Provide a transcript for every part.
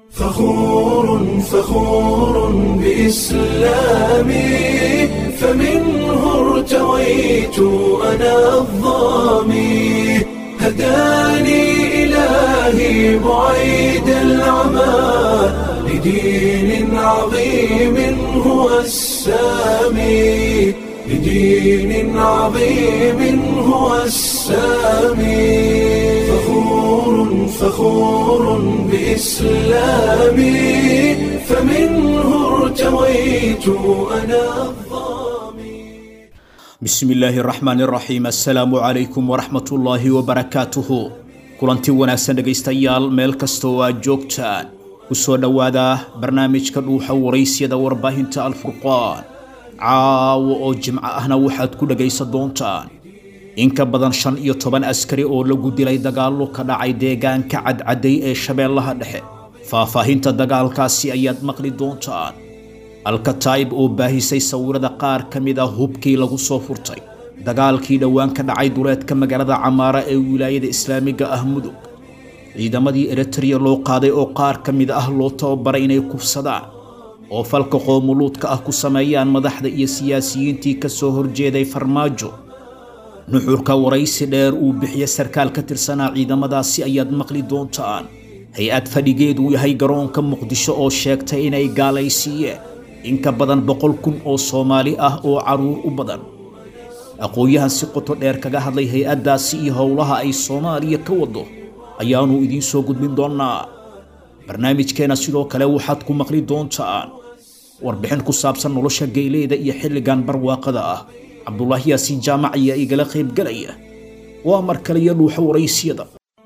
فخور فخور بإسلامي فمنه ارتويت أنا الظامي هداني إلهي بعيد العمى لدين عظيم هو السامي لدين عظيم هو السامي فخور فخور بإسلامي فمنه ارتويت أنا الظامي bismi illaahi raxmaan raxiim assalaamu calaykum waraxmat ullaahi wabarakaatuhu kulanti wanaagsan dhegaystayaal meel kasta oo aad joogtaan ku soo dhowaada barnaamijka dhuuxa waraysyada warbaahinta alfurqaan caawo oo jimco ahna waxaad ku dhegaysan doontaan in ka badan shan iyo toban askari oo lagu dilay dagaallo ka dhacay deegaanka cadcaday ee shabeellaha dhexe faahfaahinta dagaalkaasi ayaad maqli doontaan alkataa'ib oo baahisay sawirada qaar ka mid ah hubkii lagu soo furtay dagaalkii dhowaan ka dhacay duleedka magaalada camaara ee wilaayada islaamiga ah mudug ciidamadii eritreya loo qaaday oo qaar ka mid ah loo tababaray inay kufsadaan oo falka qoomuluudka ah ku sameeyaan madaxda iyo siyaasiyiintii ka soo horjeeday farmaajo nuxurka waraysi dheer uu bixiye sarkaal ka tirsanaa ciidamadaasi ayaad maqli doontaan hay-ad fadhigeedu yahay garoonka muqdisho oo sheegtay inay gaalaysiiyeen in ka badan boqol kun oo soomaali ah oo carruur u badan aqoon-yahan si qoto dheer kaga hadlay hay-addaasi iyo howlaha ay soomaaliya ka wado ayaannu idiin soo gudbin doonnaa barnaamijkeenna sidoo kale waxaad ku maqli doontaan warbixin ku saabsan nolosha geyleyda iyo xilligan barwaaqada ah cabdulaahi yaasiin jaamac ayaa igala qaybgelaya waa mar kale iyo dhuuxa waraysiyada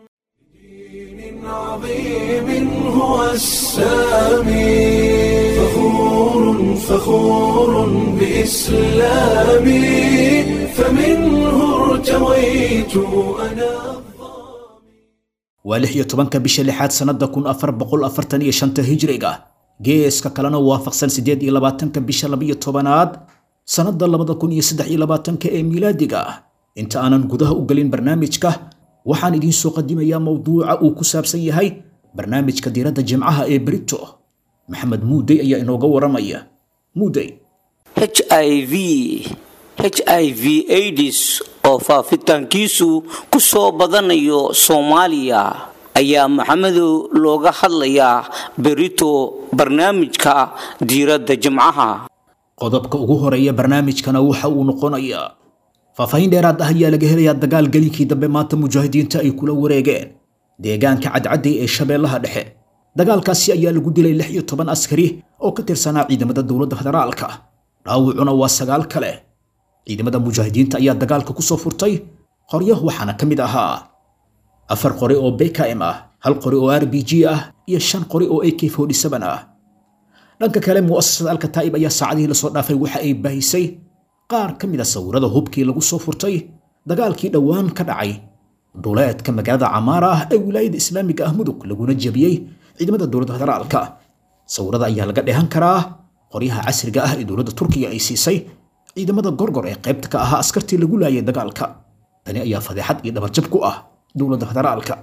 عظيم هو السامي فخور فخور بإسلامي فمنه ارتويت أنا waa lix iyo tobanka bisha lixaad sannada kun afar boqol afartan iyo shanta hijriga geeska kalena waafaqsan siddeed iyo labaatanka bisha labiyo tobanaad sannada labada kun iyo saddex iyo labaatanka ee miilaadiga ah inta aanan gudaha u gelin barnaamijka waxaan idiin soo qadimayaa mowduuca uu ku saabsan yahay barnaamijka diiradda jimcaha ee berito maxamed muudey ayaa inooga waramaya muudey h i v h i v aids oo faafitaankiisu ku soo badanayo soomaaliya ayaa maxamedow looga hadlayaa berito barnaamijka diiradda jimcaha qodobka ugu horeeya barnaamijkana waxa uu noqonayaa faahfaahin dheeraad ah ayaa laga helayaa dagaal gelinkii dambe maanta mujaahidiinta ay kula wareegeen deegaanka cadcadday ee shabeellaha dhexe dagaalkaasi ayaa lagu dilay lix iyo toban askari oo ka tirsanaa ciidamada dowladda federaalka dhaawucuna waa sagaal kale ciidamada mujaahidiinta ayaa dagaalka ku soo furtay qoryo waxaana ka mid ahaa afar qori oo bkm ah hal qori oo r b g ah iyo shan qori oo ak ah dhanka kale mu'asasada alkataa'ib ayaa saacadihii lasoo dhaafay waxa ay baahisay qaar ka mid a sawirada hubkii lagu soo furtay dagaalkii dhowaan ka dhacay duleedka magaalada camaara ah ee wilaayada islaamiga ah mudug laguna jebiyey ciidamada dowladda federaalka sawirada ayaa laga dheehan karaa qoryaha casriga ah ee dowladda turkiga ay siisay ciidamada gorgor ee qaybta ka ahaa askartii lagu laayay dagaalka tani ayaa fadeexad iyo dhabarjab ku ah dowladda federaalka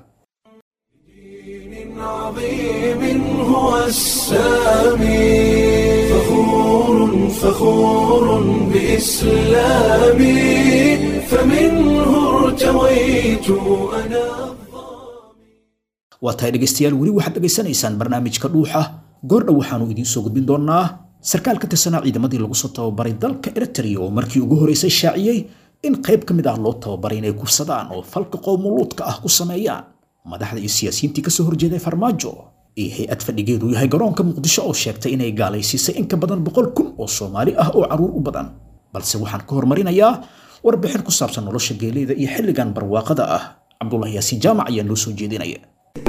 عظيم هو السامي فخور فخور بإسلامي فمنه ارتويت أنا waa tahay dhegaystayaal weli waxaad dhegaysanaysaan barnaamijka dhuuxa goordhow waxaannu idiin soo gudbin doonnaa sarkaal ka tirsanaa ciidamadii lagu soo tababaray dalka eritrea oo markii ugu horreysay shaaciyey in qayb ka mid ah loo tababaray inay kufsadaan oo falka qowmuluudka ah ku sameeyaan madaxda iyo siyaasiyiintii kasoo horjeeday farmaajo iyo hay-ad fadhigeedu yahay garoonka muqdisho oo sheegtay inay gaalaysiisay in ka badan boqol kun oo soomaali ah oo carruur u badan balse waxaan ka hormarinayaa warbixin ku saabsan nolosha geeleyda iyo xilligan barwaaqada ah cabdulahi yaasiin jaamac ayaa noo soo jeedinaya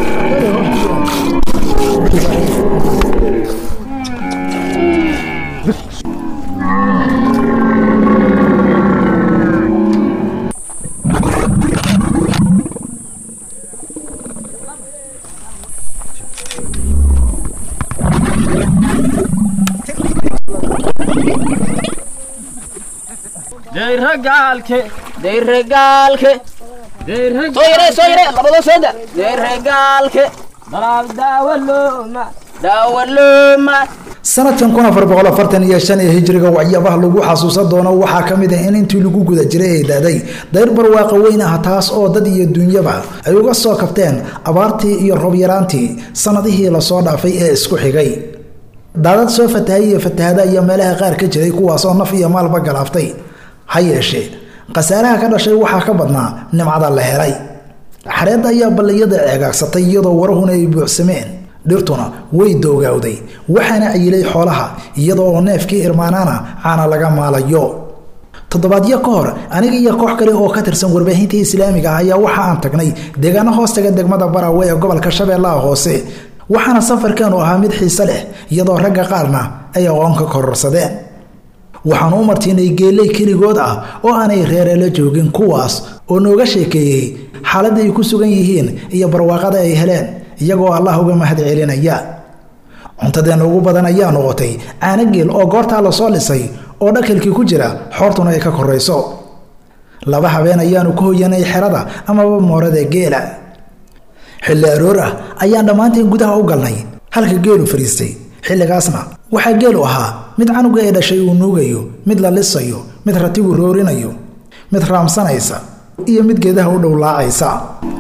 deyragaalke deyragaalke deyrag soo yare soo yare labadoo sooda deyragaalke sanadkan kun afar boqol afartan iyo shan ee hijriga waxyaabaha lagu xasuusan doono waxaa ka mid ah in intii lagu guda jiray ay daaday dayr barwaaqa weyn ah taas oo dad iyo duunyaba ay uga soo kabteen abaartii iyo roobyaraantii sanadihii lasoo dhaafay ee isku xigay daadad soo fatahay iyo fatahada iyo meelaha qaar ka jiray kuwaasoo naf iyo maalba galaaftay ha yeeshee khasaaraha ka dhashay waxaa ka badnaa nimcada la helay xareedda ayaa balliyada ceegaagsatay iyadoo warahuna ay buuxsameen dhirtuna way doogawday waxaana cayilay xoolaha iyadoo neefkii irmaanaana caana laga maalayo toddobaadyo ka hor aniga iyo koox kale oo ka tirsan warbaahinta islaamiga ah ayaa waxa aan tagnay deegaano hoostaga degmada baraawe ee gobolka shabeellaha hoose waxaana safarkeenu ahaa mid xiise leh iyadoo ragga qaarna ay aqoon ka kororsadeen waxaan u martiinay geeley keligood ah oo aanay reereela joogin kuwaas oo nooga sheekeeyey xaaladda ay ku sugan yihiin iyo barwaaqada ay heleen iyagoo allah uga mahad celinaya cuntadeenna ugu badan ayaa noqotay caano geel oo goortaa lasoo dhisay oo dhakalkii ku jira xoortuna ay ka korayso laba habeen ayaanu ku hoyanay xerada amaba moorada geela xilli aroor ah ayaan dhammaanteen gudaha u galnay halka geelu fadhiistay xilligaasna waxaa geelu ahaa mid canuga ee dhashay uu nuugayo mid la lisayo mid ratigu roorinayo mid raamsanaysa iyo mid geedaha u dhowlaacaysa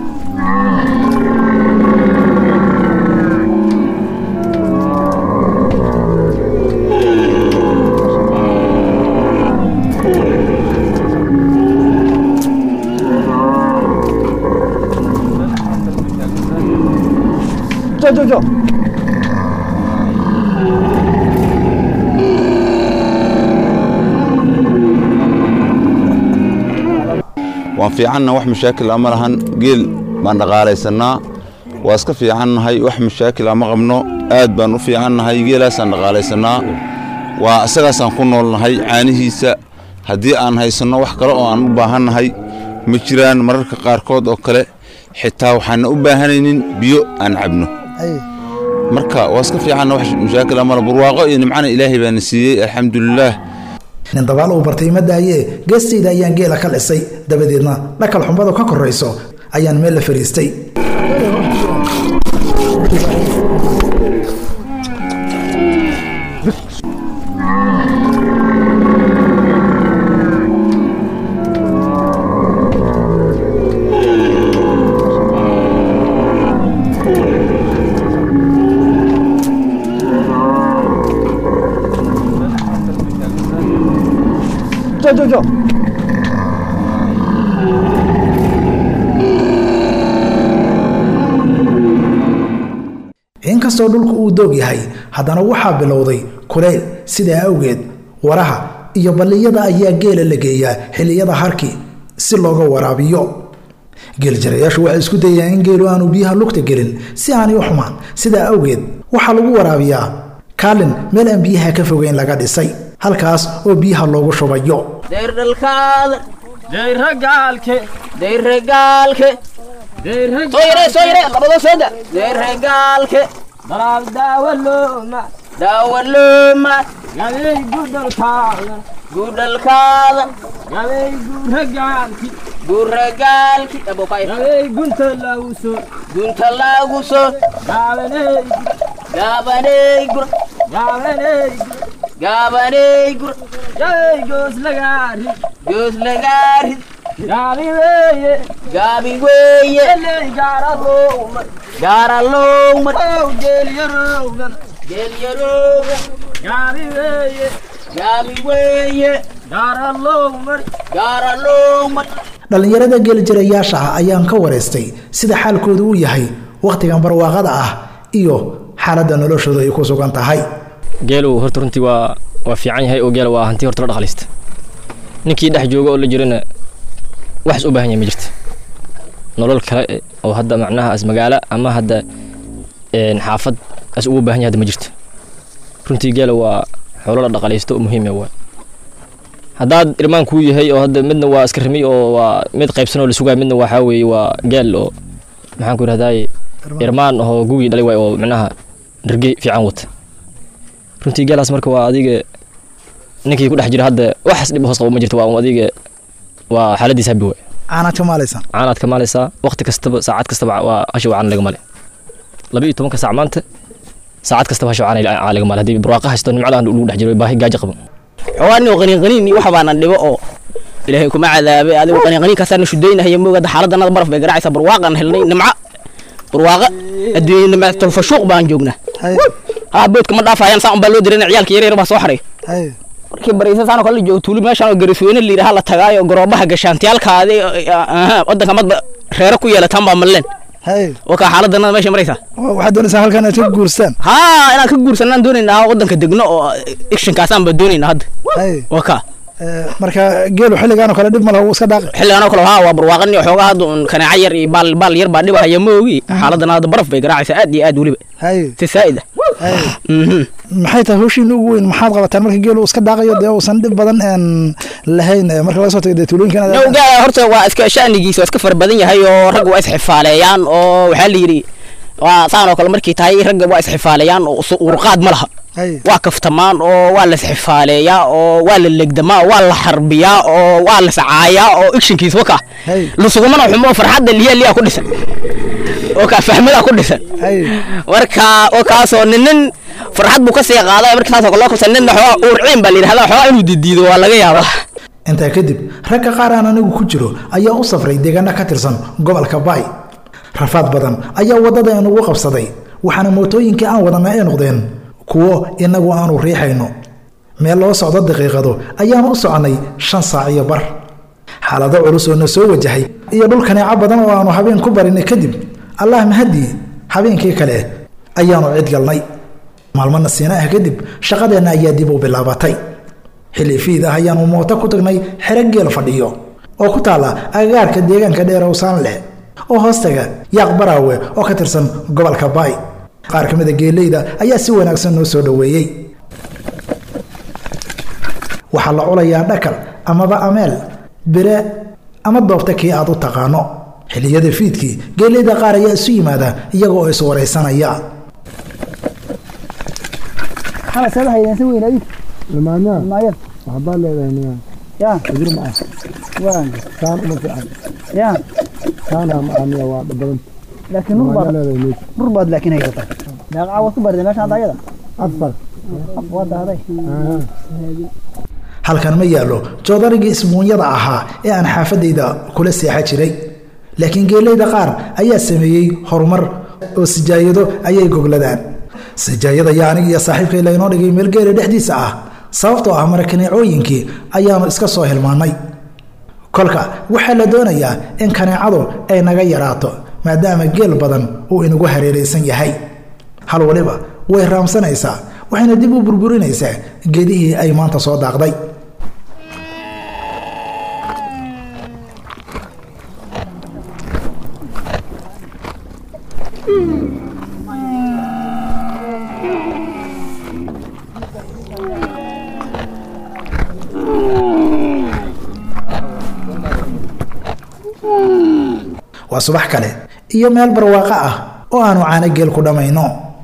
waan fiicanna wax mashaakil ama lahan geel baan dhaqaalaysanaa waa iska fiicannahay wax mashaakil ama qabno aad baan u fiicannahay geelaasaan dhaqaalaysanaa waa isagaasaan ku noolnahay caanihiisa haddii aan haysanno wax kale oo aan u baahannahay ma jiraan mararka qaarkood oo kale xitaa waxaana u baahanaynin biyo aan cabno marka waa iska fiicanna wax mashaakil ama barwaaqo iyo nimcana ilaahay baana siiyey alxamdulilaah nin dabaal uu bartay ma daayee geestayda ayaan geela ka dhisay dabadeedna dhakal xumbadu ka korayso ayaan meel la fadhiistay inkastoo dhulku uu doog yahay haddana waxaa bilowday kuleyl sidaa awgeed waraha iyo balliyada ayaa geela la geeyaa xilliyada harki si looga waraabiyo geeljarayaashu waxay isku dayaan in geelu aanu biyaha lugta gelin si aanay u xumaan sidaa awgeed waxaa lagu waraabiyaa kaalin meel aan biyaha ka fogeyn laga dhisay halkaas oo biyaha loogu shubayo deerdhalkaada deyragaalke deyragaalke soyre soyre labada sooda deyragaalke dalaal daawalooma daawalooma gabey gudhalkaada gudhalkaada gabey guuragaalki guuragaalki gabey gunta laaguso gunta laaguso gaabaney gaabaney gur gaabaney gaabaney gur gabey goos lagaarid goos lagaarid gaabi weeye gaabi weeye gaaralowmar gaaralowmar geelyarowgan geelyarowgan gaabi weeye gaabi weeye gaaralowmar gaaralowmar dhallinyarada geeljirayaasha ah ayaan ka waraystay sida xaalkoodu uu yahay wakhtigan barwaaqada ah iyo xaaladda noloshooda ay ku sugan tahay geelu horta runtii waa waa fiican yahay oo geela waa hanti horta la dhaqalaysta ninkii dhex jooga oo la jirana waxas u baahan yahay ma jirta nolol kale oo hadda macnaha as magaalo ama hadda xaafad as ugu baahan yahay hadda ma jirto runtii geela waa xoolo la dhaqalaysto oo muhiim waa haddaad irmaan kuu yahay oo hadda midna waa iska rimi oo waa mid qaybsan oo la sugaay midna waxaa weeye waa geel oo maxaan ku yidhahdaay irmaan oo gugii dhalay waay oo macnaha dharge fiican wata runtii geelaas marka waa adiga ninkii ku dhex jira hadda waxas dhib hoos qabo ma jirto waa adiga waa xaaladiisa habi waay caanaad ka maalaysan caanaad ka maalaysaa waqti kastaba saacad kastaba waa hasha waa caan laga male laba iyo tobanka saac maanta saacad kastaba hasho caaliga maal haddii barwaaqa haysto nimcada lagu dhex jiro baahi gaajo qabo xoogaa nin qaniin qaniin iyo waxa baana dhibo oo ilaahay kuma cadaabay adigu qaniin qaniin kaasaan shudaynahaya moogada xaaladana baraf bay garaacaysaa barwaaqan helnay nimca barwaaqa adduunya nimca tolfashuuq baan joognaa haa boodka ma dhaafayaan saan baa loo diray ciyaalka yaryar baa soo xaray markii bariisa saan oo kale la joogo tuuli meeshaan oo garisweyne la yidhaha la tagaayo garoobaha gashaantiyaalkaadi wadanka madba reero ku yeelataan baa malleen oo kaa xaaladana meesha maraysaa waxaad doonaysaa halkan inaad ka guurstaan haa inaan ka guursanaan doonaynaa wadanka degno oo actionkaasaan baa doonaynaa hadda waa kaa marka geelu xilligaan oo kale dhib ma laha wuu iska dhaaqi xilligan oo kale haa waa barwaaqan iyo xoogaa hadda un kanaaca yar iyo baal baal yar baa dhibahaya ma ogi xaaladana hadda baraf bay garaacaysaa aad iyo aad weliba si saa'id ah maxay tahay hawshiin ugu weyn maxaad qabataan marka geelu iska daaqayo dee uusan dhib badan een lahayn marka laga soo tago dee tuulooyinkan gaala horta waa iska sha'nigiisa waa iska fara badan yahay oo ragga waa isxifaaleeyaan oo waxaa la yidhi waa saan oo kale markii tahay ragga waa isxifaaleeyaan oo urqaad ma laha waa kaftamaan oo waa la isxifaaleeyaa oo waa la legdamaa waa la xarbiyaa oo waa la sacaayaa oo actionkiisa waka lusugumana xumo farxadda liya liya ku dhisan oo kaa fahmada ku dhisan marka oo kaasoo ninin farxad buu ka sii qaaday marka saasoo kale loo kabsan ninna xoogaa uurciin baa la yidhahdaa xoogaa inuu didiido waa laga yaabaa intaa kadib ragga qaar aan anigu ku jiro ayaa u safray deegaano ka tirsan gobolka baay rafaad badan ayaa waddada inugu qabsaday waxaana mootooyinkii aan wadanna ay noqdeen kuwo inagu aanu riixayno meel loo socdo daqiiqado ayaanu u soconnay shan saac iyo bar xaalado culus oo na soo wajahay iyo dhul kaneeco badan oo aanu habeen ku barinay kadib allah mahadii habeenkii kale ayaanu cid galnay maalmana siina ah kadib shaqadeenna ayaa dib u bilaabatay xilli fiid ah ayaanu mooto ku tagnay xero geel fadhiyo oo ku taalla agagaarka deegaanka dheerowsaan leh oo hoostaga yaaq baraawe oo ka tirsan gobolka baay qaar ka mida geeleyda ayaa si wanaagsan noo soo dhoweeyey waxaa la culayaa dhakal amaba ameel bire ama doobta kii aad u taqaano xilliyada fiidkii geeleyda qaar ayaa isu yimaada iyaga oo iswaraysanaya dhurbaad laakiin haysata daaqaca waad ku barday meesha hadda ayada afar waa daaday halkan ma yaallo joodarigii isbuunyada ahaa ee aan xaafadayda kula seexa jiray laakiin geeleyda qaar ayaa sameeyey horumar oo sijaayado ayay gogladaan sijaayada yaa aniga iyo saaxiibkay laynoo dhigay meel geela dhexdiisa ah sababtoo ah marakaneecooyinkii ayaanu iska soo hilmaannay kolka waxaa la doonayaa in kaneecadu ay naga yaraato maadaama geel badan uu inagu hareeraysan yahay hal waliba way raamsanaysaa waxayna dib u burburinaysaa geedihii ay maanta soo daaqday waa subax kale iyo meel barwaaqo ah oo aanu caano geel ku dhammayno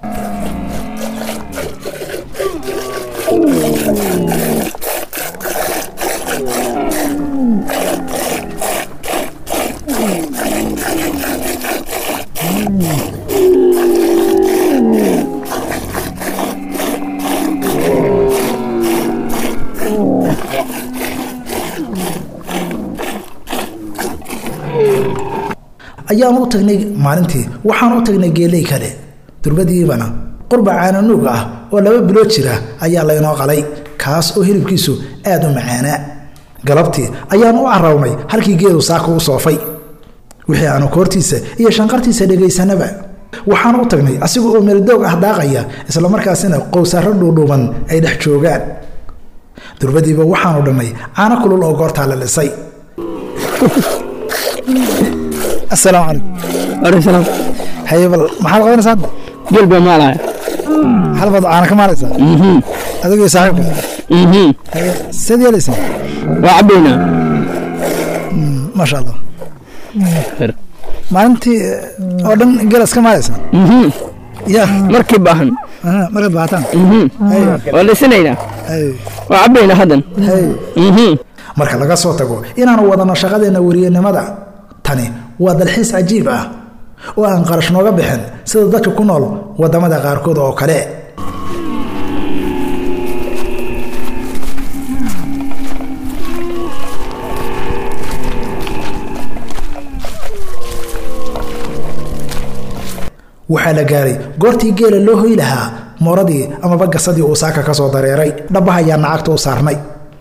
ayaanu u tagnay maalintii waxaanu u tagnay geeley kale durbadiibana qurba caananuug ah oo laba bilood jira ayaa laynoo qalay kaas oo hilibkiisu aad u macaanaa galabtii ayaanu u carawnay halkii geedu saaka u soofay wixii aanu koortiisa iyo shanqartiisa dhegaysanaba waxaanu u tagnay asiga oo meeldoog ah daaqaya islamarkaasina qowsaaro dhuudhuuban ay dhex joogaan durbadiiba waxaanu dhannay caano kulul oo goortaa la lisay asalaamu calaykum waaleykum salaam haye bal maxaad qabanaysaa hadda geel baa maalaya hal baad caana ka maalaysaa adigii saaxiibka haye seed yeelaysaa waa cabaynaa maasha allah maalintii oo dhan gelas ka maalaysaa ya markii baahan markaad baahataan waa lisinaynaa haye waa cabaynaa haddan haye marka laga soo tago inaanu wadano shaqadeenna weriyanimada tani waa dalxiis cajiib ah oo aan qarash nooga bixin sida dadka ku nool waddamada qaarkood oo kale waxaa la gaaray goortii geela loo hoy lahaa mooradii amaba gasadii uu saaka ka soo dareeray dhabbaha ayaa nacagta u saarnay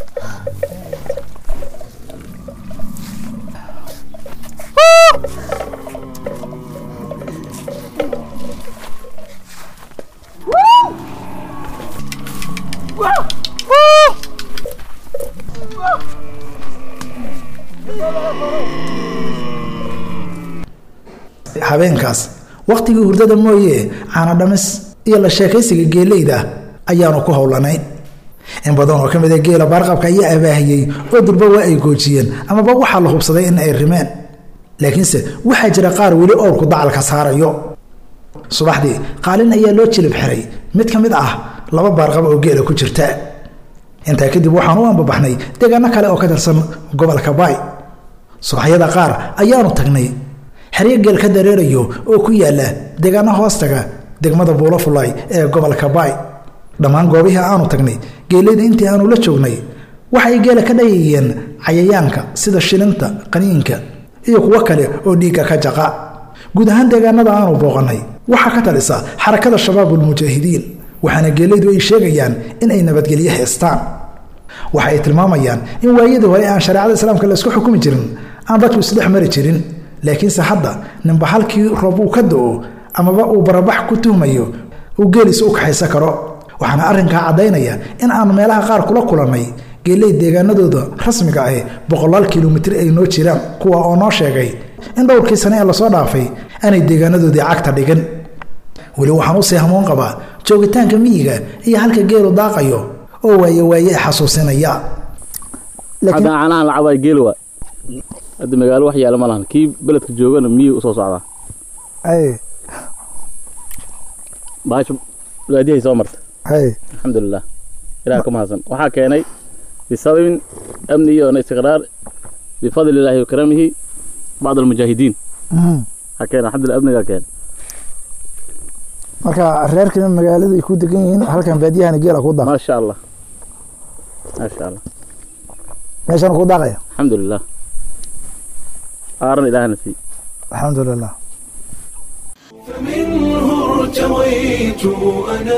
habeenkaas wakhtigii hurdada mooye caana dhamis iyo la sheekaysiga geeleyda ayaanu ku howlanayn in badan oo ka mid a geela baarqabka ayaa abaahiyey oo durba waa ay goojiyeen amaba waxaa la hubsaday in ay rimeen laakiinse waxaa jira qaar weli owrku dacalka saarayo subaxdii qaalin ayaa loo jilib xiray mid ka mid ah laba baarqab oo geela ku jirta intaa kadib waxaan u ambabaxnay deegaano kale oo ka tirsan gobolka baay subaxyada qaar ayaanu tagnay xeryo geel ka dareerayo oo ku yaala deegaano hoostaga degmada buulafulay ee gobolka baay dhammaan goobihii aanu tagnay geeleyda intii aanu la joognay waxay geela ka dhayayeen cayayaanka sida shilinta qaniinka iyo kuwo kale oo dhiigga ka jaqa guud ahaan deegaanada aanu booqannay waxaa ka talisa xarakada shabaabulmujaahidiin waxaana geeleydu ay sheegayaan in ay nabadgelyo haystaan waxa ay tilmaamayaan in waayadii hore aan shareecada islaamka laysku xukumi jirin aan dadku isdhex mari jirin laakiinse hadda ninba halkii roob uu ka do-o amaba uu barabax ku tuhmayo uu geeliisa u kaxaysan karo waxaana arrinkaa caddaynaya in aan meelaha qaar kula kulannay geeley deegaanadooda rasmiga ah boqolaal kilomitir ay noo jiraan kuwa oo noo sheegay in dhowrkii sane ee lasoo dhaafay aanay deegaanadoodii cagta dhigin weli waxaan usii hamuun qabaa joogitaanka miyiga iyo halka geelu daaqayo oo waaye waaye xasuusinaya hadda caanahan lacabaa geel waa hadda magaalo wax yaala ma lahan kii beledka joogana miyuu usoo socdaa baasha waadihay soo marta alxamdulilah ilaah ka mahadsan waxaa keenay bisababin amni iyo istiqraar bifadli illaahi wa karamihi bacd almujaahidiin waxaa keenay alxamdulillah amnigaa keenay marka reerkina magaalada ay ku degan yihiin halkan baadiyahana geela ku daaq maasha allah maasha allah meeshana ku daaqaya alxamdulilah aaran ilaahna sii alxamdulilah فمنه ارتويت أنا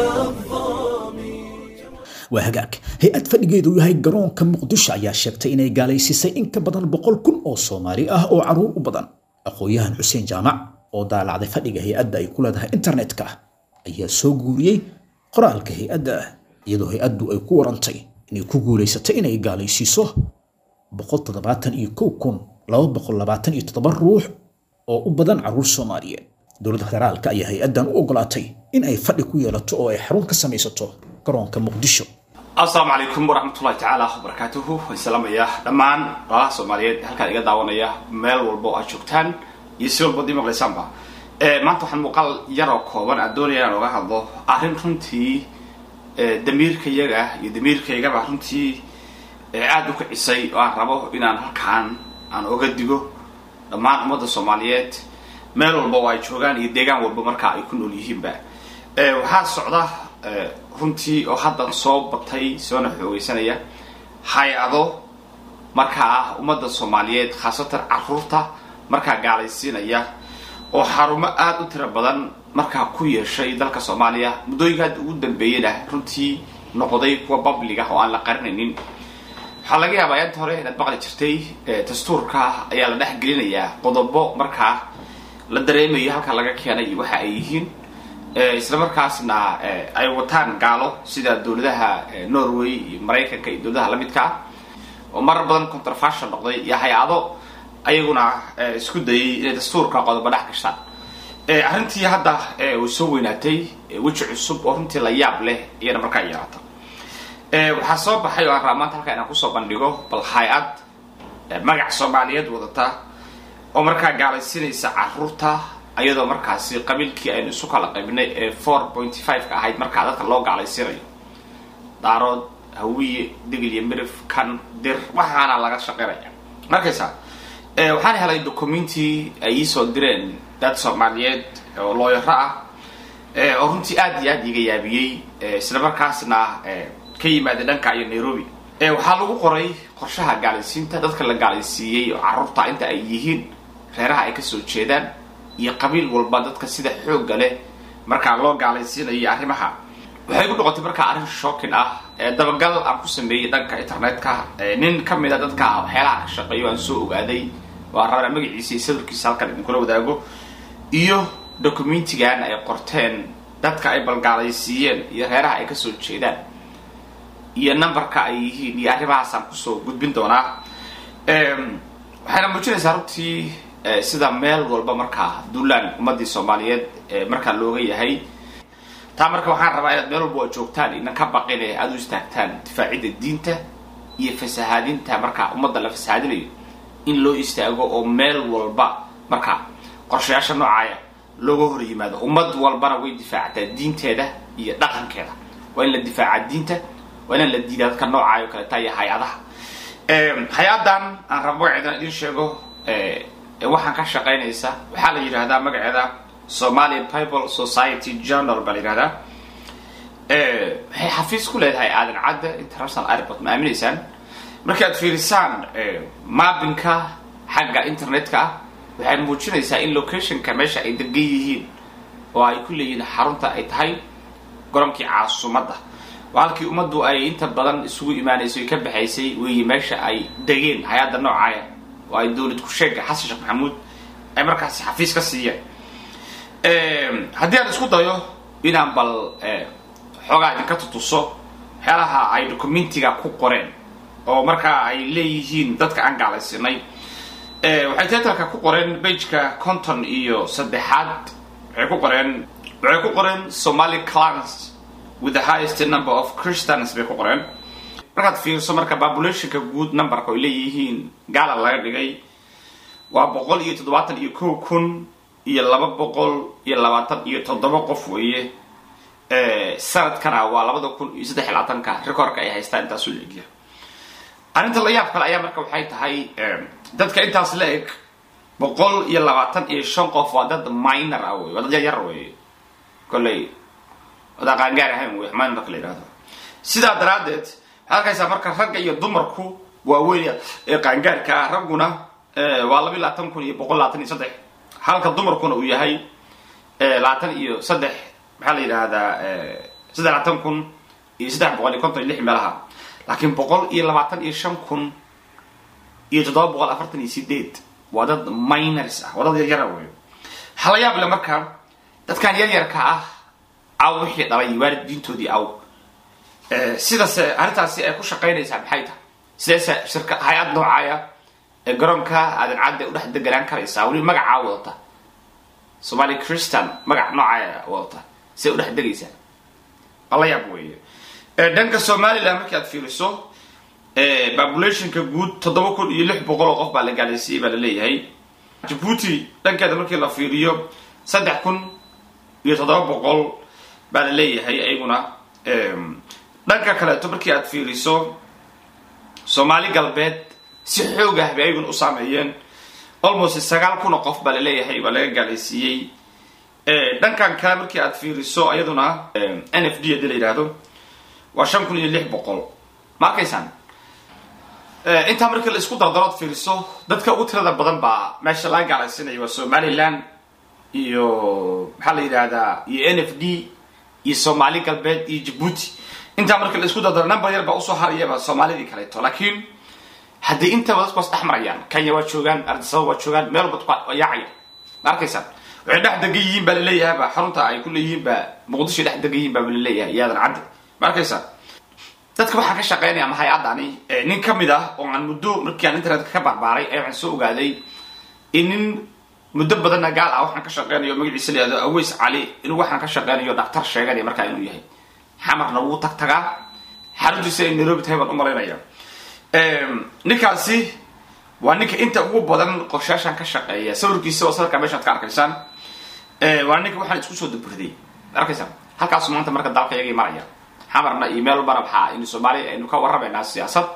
waa hagaag hay-ad fadhigeedu yahay garoonka muqdisho ayaa sheegtay inay gaalaysiisay in ka badan boqol kun oo soomaali ah oo caruur u badan aqoon-yahan xuseen jaamac oo daalacday fadhiga hay-adda ay ku leedahay internetka ayaa soo guuriyey qoraalka hay-adda iyadoo hay-addu ay ku warantay inay ku guulaysatay inay gaalaysiiso boqol toddobaatan iyo kow kun laba boqol labaatan iyo toddoba ruux oo u badan caruur soomaaliyeed dowladda federaalka ayaa hay-addan u ogolaatay in ay fadhi ku yeelato oo ay xarun ka samaysato garoonka muqdisho asalaamu calaykum waraxmatullahi tacaala wabarakaatuhu waan salaamayaa dhammaan walaalaha soomaaliyeed halkaan iga daawanaya meel walba oo aad joogtaan iyo si walba ad ii maqlaysaanba maanta waxaan muuqaal yaroo kooban aan doonaya inaan oga hadlo arrin runtii damiirkayaga iyo damiirkaygaba runtii aada u kicisay oo aan rabo inaan halkaan aan oga digo dhammaan ummadda soomaaliyeed meel walba oo ay joogaan iyo deegaan walba markaa ay ku nool yihiinba waxaa socda runtii oo haddan soo batay soona xoogeysanaya hay-ado markaa ummadda soomaaliyeed khaasatan caruurta markaa gaalaysiinaya oo xarumo aada u tiro badan markaa ku yeeshay dalka soomaaliya muddooyinka hadda ugu dambeeyena runtii noqday kuwa public ah oo aan la qarinaynin waxaa laga yaabaa inta hore inaad maqli jirtay dastuurka ayaa la dhex gelinayaa qodobo markaa la dareemayo halka laga keenay waxa ay yihiin isla markaasna ay wataan gaalo sida dowladaha norway iyo maraykanka iyo dowladaha lamidka ah oo marar badan controversial noqday iyo hay-ado ayaguna isku dayay inay dastuurka qodobo dhex gashaan arrintii hadda way soo weynaatay weji cusub oo runtii la yaab leh iyana markaa yeelata waxaa soo baxay oo aan rabaa maanta halkaa inaan kusoo bandhigo bal hay-ad magac soomaaliyeed wadata oo markaa gaalaysiinaysa caruurta ayadoo markaasi qabiilkii aynu isu kala qaybinay ee four pointy five ka ahayd markaa dadka loo gaalaysiinayo daarood hawiye digil iyo mirif kan dir waxaana laga shaqaynaya markaysa waxaan helay documentii ay iisoo direen dad soomaaliyeed oo looyaro ah oo runtii aad iyo aad iga yaabiyey isla markaasna ka yimaada dhanka iyo nairobi waxaa lagu qoray qorshaha gaalaysiinta dadka la gaalaysiiyey oo carruurta inta ay yihiin reeraha ay kasoo jeedaan iyo qabiil walba dadka sida xoogga leh markaa loo gaalaysiinayo arrimaha waxay ku noqotay markaa arrin shocking ah dabagal aan ku sameeyey dhanka internetka nin ka mid a dadka waxyaalaha ka shaqeeyo aan soo ogaaday waa rabana magaciisa iyo sawirkiisa halkan idinkula wadaago iyo documentigan ay qorteen dadka ay balgaalaysiiyeen iyo reeraha ay kasoo jeedaan iyo numberka ay yihiin iyo arrimahaasaan kusoo gudbin doonaa waxayna muujinaysaa runtii sida meel walba markaa duulaan ummadii soomaaliyeed markaa looga yahay taa marka waxaan rabaa inaad meel walba oo joogtaan inan ka baqin ee aada u istaagtaan difaacidda diinta iyo fasahaadinta markaa ummadda la fasahaadinayo in loo istaago oo meel walba markaa qorshayaasha noocaaya looga hor yimaado ummad walbana way difaactaa diinteeda iyo dhaqankeeda waa in la difaacaa diinta waa inaan la diidaa dadka noocaayo kaleeta iyo hay-adaha hay-adan aan rabo magaceedan idin sheego waxaan ka shaqaynaysa waxaa la yidhahdaa magaceeda somalia bible society journal baa la yidhahdaa waxay xafiis ku leedahay aadan cadda international airport ma aaminaysaan markaad fiirisaan maabinka xagga internetka ah waxay muujinaysaa in locationka meesha ay degan yihiin oo ay ku leeyihiin xarunta ay tahay goronkii caasumadda waa halkii ummaddu ay inta badan isugu imaanayso ay ka baxaysay weeye meesha ay degeen hay-adda noocaaya oo ay dowlad ku-sheega xasan sheekh maxamuud ay markaasi xafiis ka siiyeen haddii aan isku dayo inaan bal xoogaa idinka tutuso waxyaalaha ay documentiga ku qoreen oo markaa ay leeyihiin dadka aan gaalaysinay waxay titalka ku qoreen bageka conton iyo saddexaad waxay ku qoreen waxay ku qoreen somali clans with the highest number of christians bay ku qoreen markaad fiirso marka populationka guud numberka ay leeyihiin gaala laga dhigay waa boqol iyo toddobaatan iyo kow kun iyo laba boqol iyo labaatan iyo toddoba qof weeye sanadkana waa labada kun iyo saddex iyo labaatanka recordka ay haystaan intaasuu la egya arrinta la yaab kale ayaa marka waxay tahay dadka intaas la eg boqol iyo labaatan iyo shan qof waa dad minor ah wey waa dad yaryar wey kolley wada qaangaar ahayn wey minor marka la yidhahdo sidaa daraaddeed waxaad arkaysaa marka ragga iyo dumarku waa weyn ee qaangaarka ah ragguna waa laba iyo labaatan kun iyo boqol labaatan iyo saddex halka dumarkuna uu yahay labaatan iyo saddex maxaa la yidhaahdaa saddex labaatan kun iyo saddex boqol iyo konton iyo lix meelaha laakiin boqol iyo labaatan iyo shan kun iyo toddoba boqol afartan iyo sideed waa dad minors ah waa dad yaryara wey waxaa la yaab le marka dadkan yaryarka ah aw wixii dhalay waalid diintoodii aw sidase arrintaasi ay ku shaqaynaysaa maxay tahay sideese shirka hay-ad noocaaya ee garoonka aadan cadde udhex deganaan karaysaa weli magacaa wadata somali christian magac noocaaya wadata siday udhex degaysaa waa la yaab weeye dhanka somaliland markii aad fiiriso populationka guud toddoba kun iyo lix boqol oo qof baa la gaalaysiiyey baa la leeyahay jabuuti dhankeeda markii la fiiriyo saddex kun iyo toddoba boqol baa la leeyahay ayaguna dhanka kaleeto markii aad fiiriso soomaali galbeed si xoog ah bay ayaguna u saameeyeen almost sagaal kun oo qof baa la leeyahay baa laga gaalaysiiyey dhankan kale markii aad fiiriso iyaduna n f d hadii la yidhaahdo waa shan kun iyo lix boqol ma arkaysaan intaa markii la isku dardarood fiiriso dadka ugu tirada badan baa meesha laga gaalaysiinaya waa somaliland iyo maxaa la yidhahdaa iyo n f d iyo soomaali galbeed iyo jabuuti intaa markii la isku dardaro number yar baa usoo harayaba soomaalidii kaleeto laakiin haddii intaba dadku was dhex marayaan kenya waa joogaan ardisaba waa joogaan meel walba waa yaacaya ma arkaysaan waxay dhex degan yihiin baa laleeyahayba xarunta ay ku leeyihiin baa muqdisho dhex degan yihiin baa laleeyahay iyaadan cadde ma arkaysaa dadka waxaan ka shaqeynaya ama hay-adani nin ka mid ah oo aan muddo markii aan internetka ka barbaaray ayaa waxaan soo ogaaday in nin muddo badanna gaal ah waxaan ka shaqeynayo magaciisa la yihahdo aweys cali inuu waxaan ka shaqeynayo dhaktar sheeganaya markaa inuu yahay xamarna wuu tag tagaa xaruntiisa ay nairobi tahay baan u malaynaya ninkaasi waa ninka inta ugu badan qorshaashaan ka shaqeeya sawirkiisa oo sawirkaa meeshaad ka arkaysaan waa ninka waxaan isku soo daburday arkaysaan halkaasu maanta marka dalka iyagii maraya xamarna iyo meel walbana waxaa aynu soomaaliya aynu ka warramaynaa siyaasad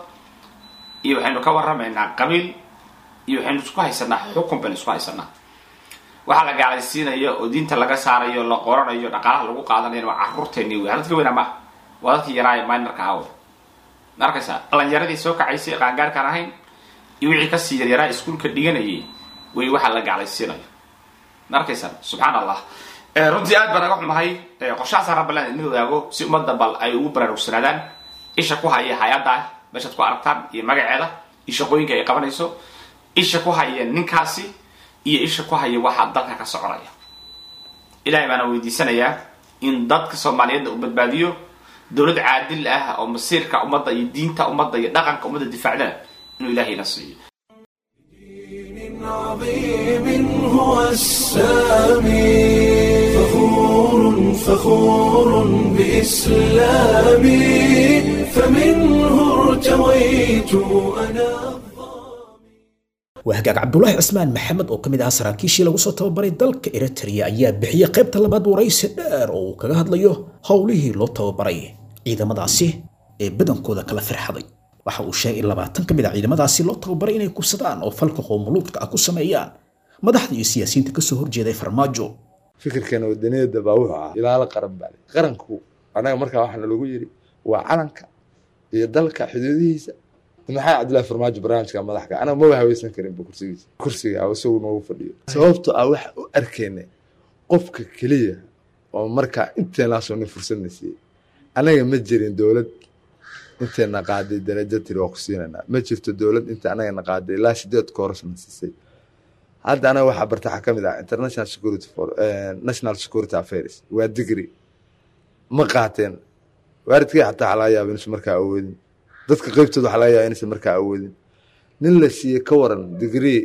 iyo waxaynu ka warramaynaa qabiil iyo waxaynu isku haysanaa xukun baynu isku haysanaa waxaa la gaalaysiinayo oo diinta laga saarayo la qoranayo dhaqaalaha lagu qaadanayo waa caruurteeni wey dadka weyna maaha waa dadkii yaraaye minorka ahaw ma arkaysaa dhalinyaradii soo kacaysay qaangaarkaan ahayn iyo wixii kasii yaryaraa iskuulka dhiganayay wey waxaa la gaalaysiinayo ma arkaysaa subxaan allah runtii aad baan naga xumahay qorshahaasa rabbaland idin wadaago si ummadda bal ay ugu baraarugsanaadaan isha ku haya hay-adda meeshaad ku aragtaan iyo magaceeda iyo shaqooyinka ay qabanayso isha ku haya ninkaasi iyo isha ku haya waxa dalka ka soconaya ilahay baana weydiisanayaa in dadka soomaaliyeedna uu badbaadiyo dowlad caadil ah oo masiirka ummadda iyo diinta ummadda iyo dhaqanka ummadda difaacdana inuu ilahayna siiyo عظيم هو السامي فخور فخور بإسلامي فمنه ارتويت أنا waa hagaag cabdulaahi cismaan maxamed oo ka mid ahaa saraakiishii lagu soo tababaray dalka eritrea ayaa bixiyey qaybta labaad waraysi dheer oo uu kaga hadlayo howlihii loo tababaray ciidamadaasi ee badankooda kala firxaday waxa uu sheegay in labaatan ka mid a ciidamadaasi loo tababaray inay kubsadaan oo falka qoomuluudka ah ku sameeyaan madaxda iyo siyaasiyiinta kasoo horjeeday farmaajo fikirkeena wadaniyada baa wuxuu ahaa ilaalo qaran baa leh qaranku anaga markaa waxaana lagu yidhi waa calanka iyo dalka xuduudihiisa maxaa cabdillahi farmaajo barnaamijka madaxka anaga maba haweysan karinba kursigiisa kursiga isagu noogu fadhiyo sababto ah waxa u arkeyna qofka keliya oo markaa inteenaasoo nin fursadna siiyey anaga ma jirin dowlad inteena qaaday darajo tiri waa ku siinaynaa ma jirto dowlad inta anagana qaaday ilaa sideed koorasna siisay hadda anaga waxaa barta waxaa ka mid ah international security for national security affairs waa digri ma qaateen waaridkii xataa waxaa laga yaaba inuusan markaa awoodin dadka qeybtooda waxaa laga yaaba inuusan markaa awoodin nin la siiyey ka waran degree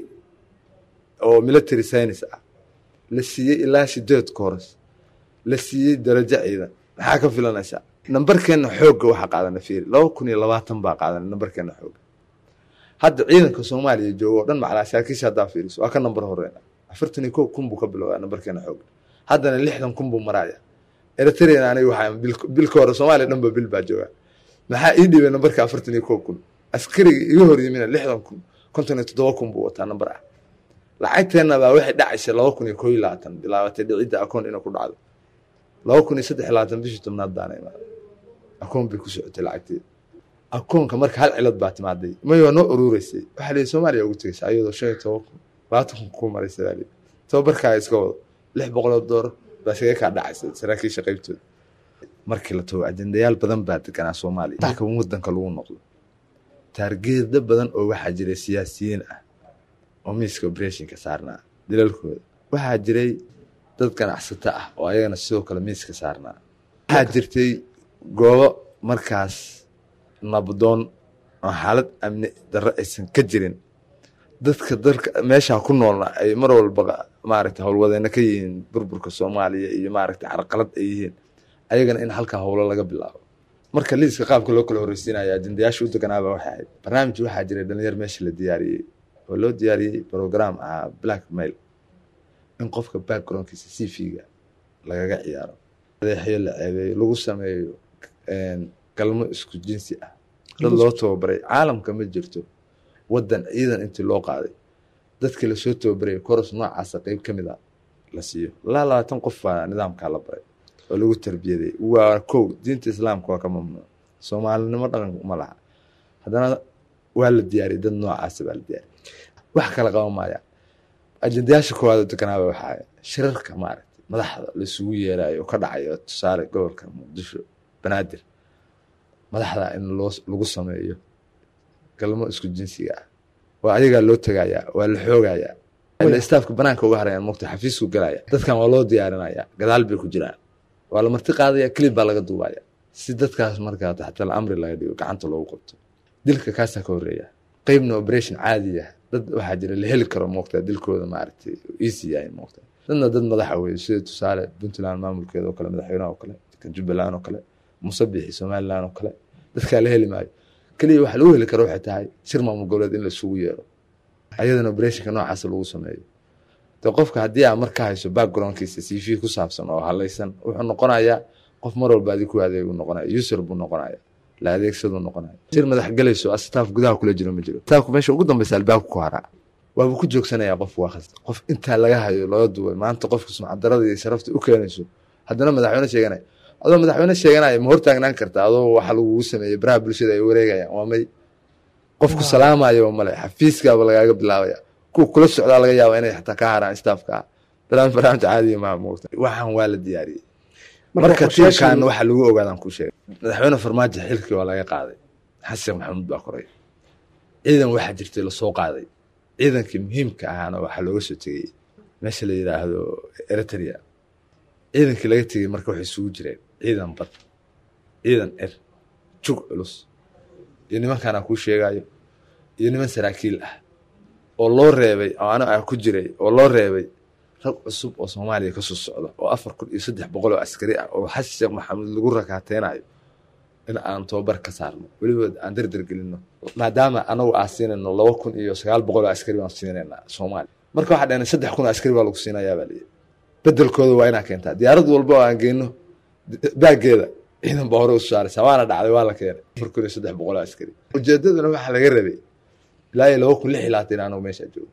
oo military science ah la siiyey ilaa sideed kooras la siiyey darajo ciidan maxaa ka filanaysaa nambarkeena xoogga waxaa qaadana fiiri laba kun iyo labaatan baa qaadana nambarkeena xoogga hadda ciidanka soomaaliya jooga oo dhan macalaa saraakiisha haddaa fiiriso waa ka nambar horeyna afartan iyo kow kun buu ka bilowdaa nambarkeena xoogga haddana lixdan kun buu maraya eritrean aniga waxaa bilka hore soomaaliya dhan ba bil baa jooga maxaa ii dhibay nambarka afartan iyo kow kun askariga iga hor yimina lixdan kun konton iyo toddoba kun buu wataa nambar ah lacagteena baa waxay dhacaysa laba kun iyo koo iyo labaatan bilaabatay dhicidda akoon inay ku dhacdo laba kun iyo saddex iyo labaatan bishii tobnaad baana imaada akoon bay ku socotay lacagteeda akoonka marka hal cilad baa timaaday may waa noo urureysay waxaa lihi soomaaliya ugu tegaysa ayadoo shan iyo toban kun labaatan kun kuu maraysa baa lihi tababarkaaga iska wado lix boqoloo doolar baa shaga kaa dhacaysa saraakiisha qaybtooda markii la tago ajendayaal badan baa deganaa soomaaliya dalka wadanka lagu noqdo taargeeda badan oo waxaa jiray siyaasiyiin ah oo miiska operationka saarnaa dilalkooda waxaa jiray dad ganacsato ah oo ayagana sidoo kale miiska saarnaa waxaa jirtay goobo markaas nabdoon oo xaalad amni darro aysan ka jirin dadka dalka meeshaa ku noolna ay mar walba maaragta howlwadeena ka yihiin burburka soomaaliya iyo maaragta carqalad ay yihiin ayagana in halkaa howlo laga bilaabo marka liiska qaabka loo kala horreysiinaya ajendayaasha u deganaaba waxay ahayd barnaamij waxaa jiray dhalinyar meesha la diyaariyey oo loo diyaariyey program ahaa black mail in qofka backgroundkiisa c v-ga lagaga ciyaaro adeexyo la ceebeeyo lagu sameeyo galmo isku jinsi ah dad loo tababaray caalamka ma jirto wadan ciidan intii loo qaaday dadkii lasoo tababaraya koros noocaasa qeyb ka mid a la siiyo ilaa labaatan qof baa nidaamkaa la baray oo lagu tarbiyaday waa kow diinta islaamka waa ka mamnuuc soomaalinimo dhaqan ma laha haddana waa la diyaariyay dad noocaasa baa la diyaariyay wax kala qaban maaya ajendayaasha koowaad oo deganaaba waxaa shirarka maaragtay madaxda laisugu yeerayo oo ka dhacayo tusaale gobolka muqdisho banaadir madaxda in loo lagu sameeyo galmo isku jinsiga ah waa ayagaa loo tegayaa waa la xoogayaa staafka banaanka uga harayaan mogta xafiisku galaya dadkan waa loo diyaarinaya gadaal bay ku jiraan waa la marti qaadaya kelib baa laga duubaya si dadkaas markaa taxtal amri laga dhigo gacanta loogu qabto dilka kaasaa ka horeeya qeybna operation caadi ah dad waxaa jira la heli karo moogtaa dilkooda maaragtay easy yahay moogta dadna dad madaxa weeye sida tusaale puntland maamulkeeda oo kale madaxweynaha oo kale jubbaland oo kale musabixi somaliland oo kale dadkaa la heli maayo keliya waxa lagu heli karo waxay tahay shir maamul goboleed in la isugu yeero ayadana operationka noocaas lagu sameeyo de qofka haddii aa marka hayso backgroundkiisa c v ku saabsan oo halaysan wuxuu noqonayaa qof mar walba adi ku adeegu noqonaya user buu noqonaya la adeegsaduu noqonaya shir madax galayso staff gudaha kula jiro ma jiro staafku meesha ugu dambeysa albaabka ku haraa waaba ku joogsanayaa qof waa khasda qof intaa laga hayo looga duway maanta qofka sumcadarada iyo sharafta u keenayso haddana madaxweyne sheeganaya adoo madaxweyne sheeganaya ma hortaagnaan karta adoo waxa lagugu sameeyey baraha bulshada ay wareegayaan waa may qofku salaamayo male xafiiskaaba lagaaga bilaabaya kuwa kula socdaa laga yaaba inay xataa ka haraan staafka ah barnaamij barnaamij caadiya maa moogta waxaan waa la diyaariyey marka tiirkan waxa lagu ogaadaan ku sheegay madaxweyne farmaajo xilkii waa laga qaaday xasan maxamuud baa koray ciidan waxaa jirtay lasoo qaaday ciidankii muhiimka ahaana waxaa looga soo tegey meesha la yidhaahdo eritrea ciidankii laga tegey marka waxay isugu jireen ciidan bad ciidan er jug culus iyo nimankaan aan kuu sheegayo iyo niman saraakiil ah oo loo reebay oo aniga aan ku jiray oo loo reebay rag cusub oo soomaaliya ka soo socda oo afar kun iyo saddex boqol oo askari ah oo xasan sheekh maxamuud lagu rakaateynayo in aan tababar ka saarno weliba aan dardar gelino maadaama anagu aan siinayno laba kun iyo sagaal boqol oo askari baan siinaynaa soomaaliya marka waxaa dhahna saddex kun oo askari baa lagu siinayaa baa liyi bedelkooda waa inaa keentaa diyaarad walba oo aan geyno baageeda ciidan baa hore u saaraysaa waana dhacday waa la keenay afar kun iyo saddex boqol oo askari ujeedaduna waxaa laga rabay ilaa iyo laba kun lix iyo labaatan anagu meeshaa joogo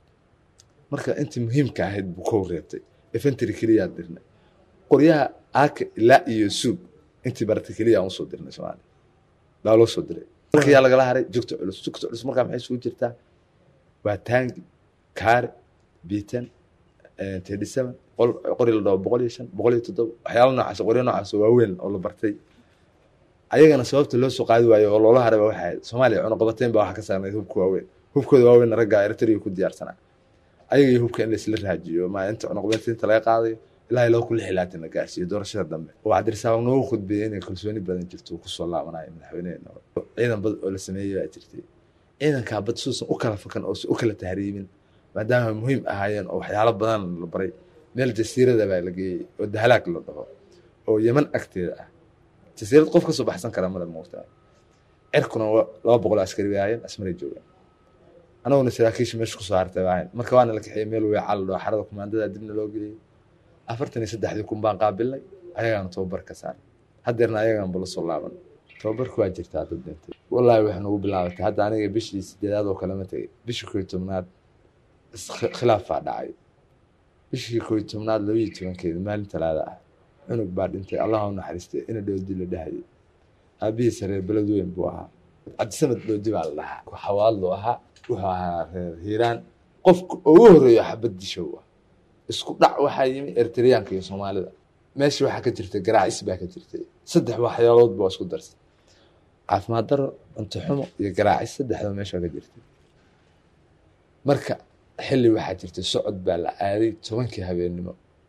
marka intii muhiimka ahayd buu ka reebtay efentry keliyaa dirnay qoryaha aaka ilaa iyo suug intii baratay keliya aan usoo dirnay soomaaliya baa loo soo diray marka yaa lagala haray jugta culus jugta culus markaa maxay isugu jirtaa waa taangi kaare biitan tedhi seven qori la dhaho boqol iyo shan boqol iyo toddoba waxyaala noocaas qoryo noocaas oo waaweyn oo la bartay ayagana sababta loo soo qaadi waayo oo loola haray ba waxay ahayd soomaaliya cunuqabateyn baa waxa ka saarnayd hubka waaweyn hubkooda waaweyn ragga eritrea ku diyaarsanaa ayaga iyo hubka in laisla raajiyo ma inta cunuqabateynta laga qaadayo ilaa laba kun lix iyo labaatan la gaarsiiyo doorashada dambe oo cabdirasaaq noogu khudbeeyey inay kalsooni badan jirto uu kusoo laabanayo madaxweyneheena ciidan bad oo la sameeyey baa jirtay ciidankaa bad suusan u kala fakan oo u kala tahriibin maadaama muhiim ahaayeen oo waxyaalo badan la baray meel jasiirada baa la geeyey oo dahalaag la dhaho oo yeman agteeda ah jasiirad qof kasoo baxsan kara male moogtaa cirkuna laba boqol askari bay ahaayeen asmaray joogaan anaguna saraakiisha meesha kusoo hartay baa ahayn marka waana la kaxeeyey meel weecaal la dhaho xarada kumaandada dibna loo geliyey afartan iyo saddexdii kun baan qaabilnay ayagaana tababar ka saaray haddeerna ayagaan bala soo laaban tababarku waa jirtaa dad dhintay wallaahi waxay nagu bilaabatay hadda aniga bishii sideedaad oo kalema tegay bishii koo iyo tobnaad khilaafaa dhacay bishii koo iyo tobnaad labaiyo tobankeeda maalin talaada ah cunug baa dhintay allah u naxariistay ina dhoodi la dhahayay aabihiisa reer beled weyn buu ahaa cabdisamad dhoodi baa la dhahaa xawaadlu ahaa wuxuu ahaa reer hiiraan qofka ugu horeeyo xabad dishow ah isku dhac waxaa yimi eritreyaanka iyo soomaalida meesha waxaa ka jirtay garaacis baa ka jirtay saddex waxyaalood baa isku darsay caafimaad daro cunto xumo iyo garaacis saddexda meesha ka jirtay marka xilli waxaa jirtay socod baa la aaday tobankii habeennimo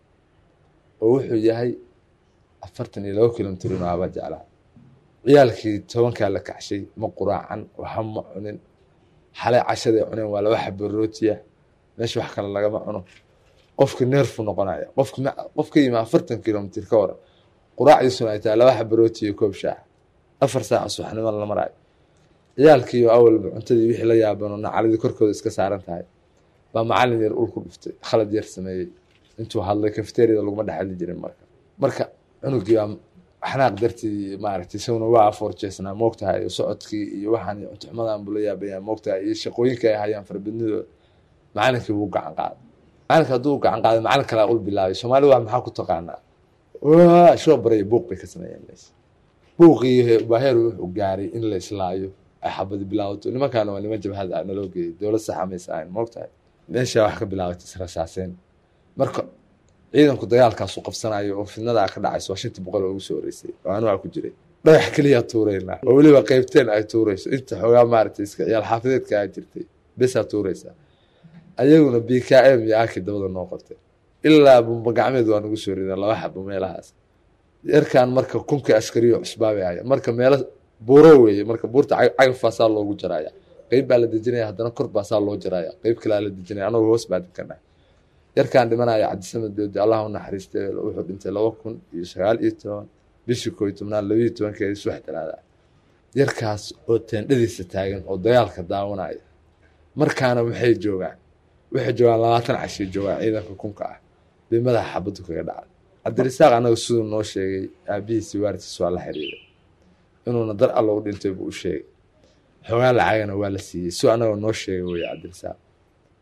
oo wuxuu yahay afartan iyo laba kilomitr inuu aba jeclaa ciyaalkii tobankaa la kacshay ma quraacan waxa ma cunin xalay cashaday cuneen waa laba xabo rootiya meesha wax kale lagama cuno qofka neerfu noqonaya qofka qof ka yimi afartan kilomitr ka waran quraacdiisuna ay tahay laba xabo rooti iyo koob shaax afar saaca subaxnimo la maraayo ciyaalkiiyo awalba cuntadii wixii la yaabano nacaladii korkooda iska saaran tahay baa macalin yar ul ku dhuftay khalad yar sameeyey intuu hadlay kafeteriyada laguma dhex hadli jirin marka marka cunugii baa xanaaq dartii maaragtay isaguna waa afoorjeesnaa moogtahay iyo socodkii iyo waxaan iyo cuntuxumadan buu la yaabayaa moogtahay iyo shaqooyinka ay hayaan farabadnidooda macalinkii buu gacan qaaday macalinka hadduu gacan qaaday macalin kalaa ul bilaabay soomaali waa maxaa ku taqaanaa shoo baraya buuq bay ka sameeyeen meesha buuqii baaheer wuxuu gaaray in la islaayo ay xabadi bilaabato nimankaana waa niman jabhad ah naloo geeyay dowlad saxa maysa ahayn moogtahay meesha wax ka bilaabatay israsaaseen marka ciidanku dagaalkaasu qabsanayo oo fidnadaa ka dhacayso waa shantii boqol oo ugu soo horeysay oo anu waa ku jiray dhagax keliyaa tuuraynaa oo weliba qeybteen ay tuurayso inta xoogaa maaragtay iska ciyaal xaafideedka ay jirtay besaa tuuraysaa ayaguna b k m iyo aki dabada noo qabtay ilaa bumba gacmeed waa nagu soo rideen laba xabo meelahaas yarkan marka kunka askariyo cusbaabay haya marka meelo buuro weeye marka buurta cagafaasaa loogu jaraya qeyb baa la dejinaya haddana kor baasaa loo jaraya qeyb kalaa la dejinaya anagoo hoos baa denkana yarkaan dhimanaya cabdisamad doodi allah u naxariistay wuxuu dhintay laba kun iyo sagaal iyo toban bishii koo iyo tobnaad labaiyo tobankeedi subax talaada yarkaas oo teendhadiisa taagan oo dagaalka daawanaya markaana waxay joogaan waxay joogaan labaatan cashiy joogaan ciidanka kunka ah bay madaxa xabaddu kaga dhacday cabdirasaaq anaga siduu noo sheegay aabihiisi waartiis waa la xiriiray inuuna dar alla u dhintay buu u sheegay xoogaa lacagana waa la siiyey si anaga noo sheegay wey cabdirasaaq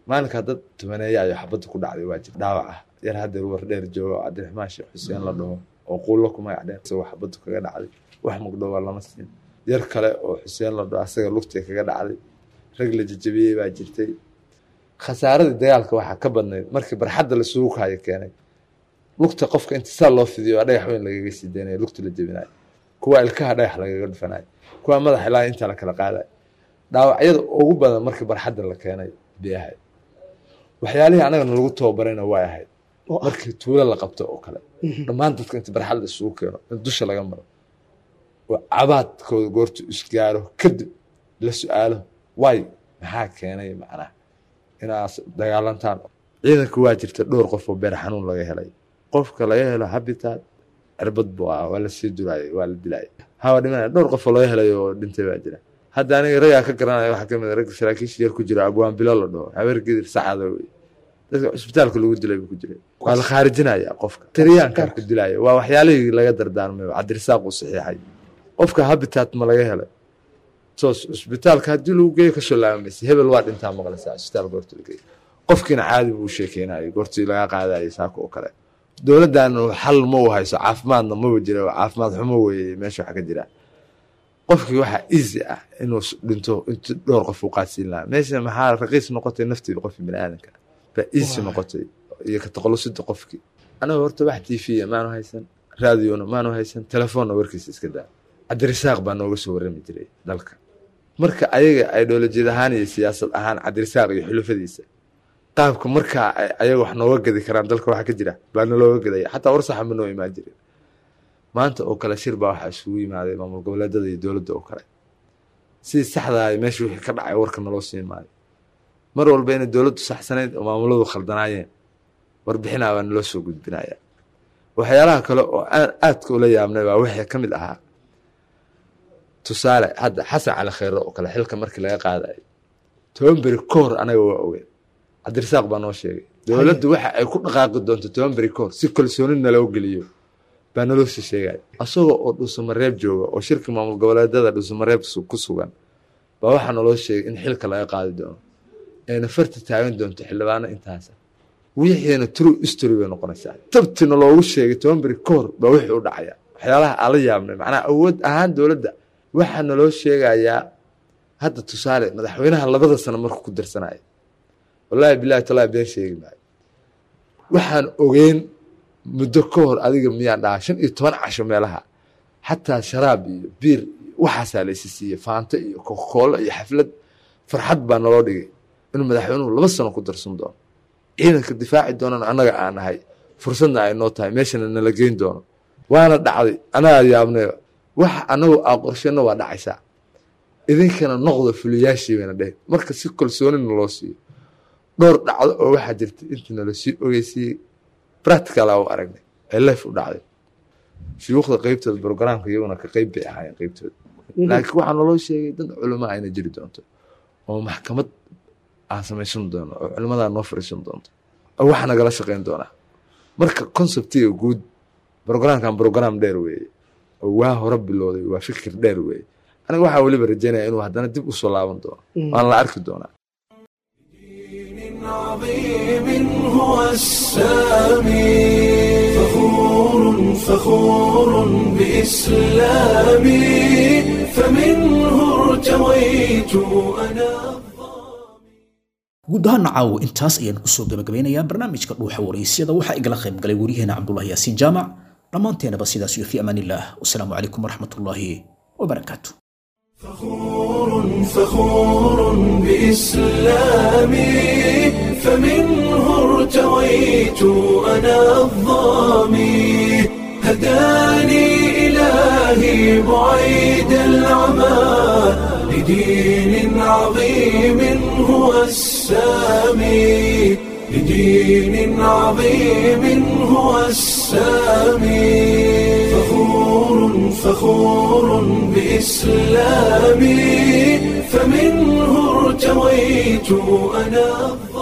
maalinkaa dad tumaneeya ayo xabadda ku dhacday waa jir dhaawac ah yar haddeer war dheer jooga oo cabdiraxmaan sheekh xuseen la dhaho oo quullo ku magac dheer isagoo xabaddu kaga dhacday wax mugdhowa lama siin yar kale oo xuseen la dhaho asaga lugtay kaga dhacday rag la jajabiyey baa jirtay khasaaradii dagaalka waxaa ka badnayd markii barxadda lasugu kaayo keenay lugta qofka inta saa loo fidiyo waa dhagax weyn lagaga sii deynayo lugta la jebinayo kuwa ilkaha dhagax lagaga dhufanayo kuwa madax ilaa inta la kala qaadayo dhaawacyada ugu badan markii barxadda la keenay bay ahayd waxyaalihii anagana lagu tababarayna way ahayd markii tuulo la qabto oo kale dhammaan dadka inta barxadda isugu keeno in dusha laga maro oo cabaadkooda goortu isgaaro kadib la su-aalo way maxaa keenay macnaha inaas dagaalantaan ciidanka waa jirta dhowr qof oo beer xanuun laga helay qofka laga helo habitat cirbad buu ah waa lasii duraayay waa la dilayay hawa dhimanaya dhowr qof oo laga helay oo dhintay baa jira hadda aniga ragaa ka garanaya waxaa kamid a ragga saraakiisha yar ku jira abwaan bilo la dhaho habeer gedir sacada wey dadka cisbitaalka lagu dilay buu ku jiray waa la khaarijinaya qofka tiriyaankaa ku dilaya waa waxyaalihii laga dardaarmay cabdirisaaq uu saxiixay qofka habitat ma laga helay soos cisbitaalka haddii lagu geeyo kasoo laabamaysa hebel waa dhintaa maqlaysaa cisbitaal goorta la geeyo qofkiina caadi buu sheekeynayay goortii laga qaadayay saaka oo kale dowladdan xal ma u hayso caafimaadna maba jira caafimaad xumo weeye meesha waxa ka jira qofkii waxaa easy ah inuu dhinto intu dhowr qof u qaadsiin lahaa meesha maxaa raqiis noqotay naftii qofkii bini aadanka baa easy noqotay iyo ka taqalusida qofkii anaga horta wax tv maanu haysan raadiona maanu haysan telefoonna warkiisa iska daa cabdirisaaq baa nooga soo warrami jiray dalka marka ayaga ideolojiyad ahaan iyo siyaasad ahaan cabdirisaaq iyo xulufadiisa qaabka markaa ayaga wax nooga gadi karaan dalka waxa ka jira baa nalooga gadaya xataa warsaxa ma noo imaan jirin maanta oo kale shir baa waxaa isugu yimaaday maamul goboleedada iyo dowladda oo kale sidii saxdaa meesha wixii ka dhacay warka naloo siin maayo mar walba inay dowladdu saxsanayd oo maamuladu khaldanaayeen warbixinaa baa naloo soo gudbinaya waxyaalaha kale oo aan aadka ula yaabnay baa wixii ka mid ahaa tusaale hadda xasan cali kheyre oo kale xilka markii laga qaadayo toban beri ka hor anaga waa ogeen cabdirisaaq baa noo sheegay dowladdu waxa ay ku dhaqaaqi doonto toban beri ka hor si kalsooni naloo geliyo baa naloo sii sheegaya asagoo oo dhuusamareeb jooga oo shirka maamul goboleedada dhuusamareeb ku sugan baa waxaa naloo sheegay in xilka laga qaadi doono ayna farta taagan doonto xildhibaano intaasa wixiina true history bay noqonaysaa tabtina loogu sheegay toban beri ka hor baa wixii u dhacaya waxyaalaha aan la yaabnay macnaha awood ahaan dowladda waxaa naloo sheegayaa hadda tusaale madaxweynaha labada sano markuu ku darsanaya wallaahi bilahi talaa been sheegi maayo waxaan ogeyn muddo ka hor adiga miyaa dhaha shan iyo toban casho meelaha xataa sharaab iyo biir iyo waxaasaa laysi siiyey faanto iyo kokoolo iyo xaflad farxad baa naloo dhigay inuu madaxweynuhu laba sano ku darsan doono ciidanka difaaci doonana annaga aan nahay fursadna ay noo tahay meeshana nala geyn doono waana dhacday anagaa yaabnay wax anagu aa qorsheenna waa dhacaysaa idinkana noqdo fuliyaashii bayna dheh marka si kalsoonina loo siiyo dhowr dhacdo oo waxaa jirta intii nala sii ogeysiiyey practicala u aragnay ee life u dhacday shuyuukhda qeybtooda brogramka iyaguna ka qeyb bay ahaayeen qeybtooda laakiin waxaa naloo sheegay dad culimo ayna jiri doonto oo maxkamad aan samaysan doono oo culimadaa noo fariisan doonto oo waxa nagala shaqeyn doonaa marka conceptiga guud brogramkan brogram dheer weeye oo waa hore bilowday waa fikir dheer weeye aniga waxaa weliba rajaynaya inuu haddana dib usoo laaban doono waan la arki doonaa عظيم هو السامي فخور فخور بإسلامي فمنه ارتويت أنا guud ahaan caawo intaas ayaan kusoo gabagabeynayaa barnaamijka dhuuxa waraysyada waxaa igala qayb galay waryaheena cabdulahi yaasiin jaamac dhammaanteenaba sidaas iyo fi amaan illah wasalaamu calaykum waraxmat ullaahi wabarakaatu فخور فخور بإسلامي فمنه ارتويت أنا الظامي هداني إلهي بعيد العمى لدين عظيم هو السامي لدين عظيم هو السامي فخور فخور بإسلامي فمنه ارتويت أنا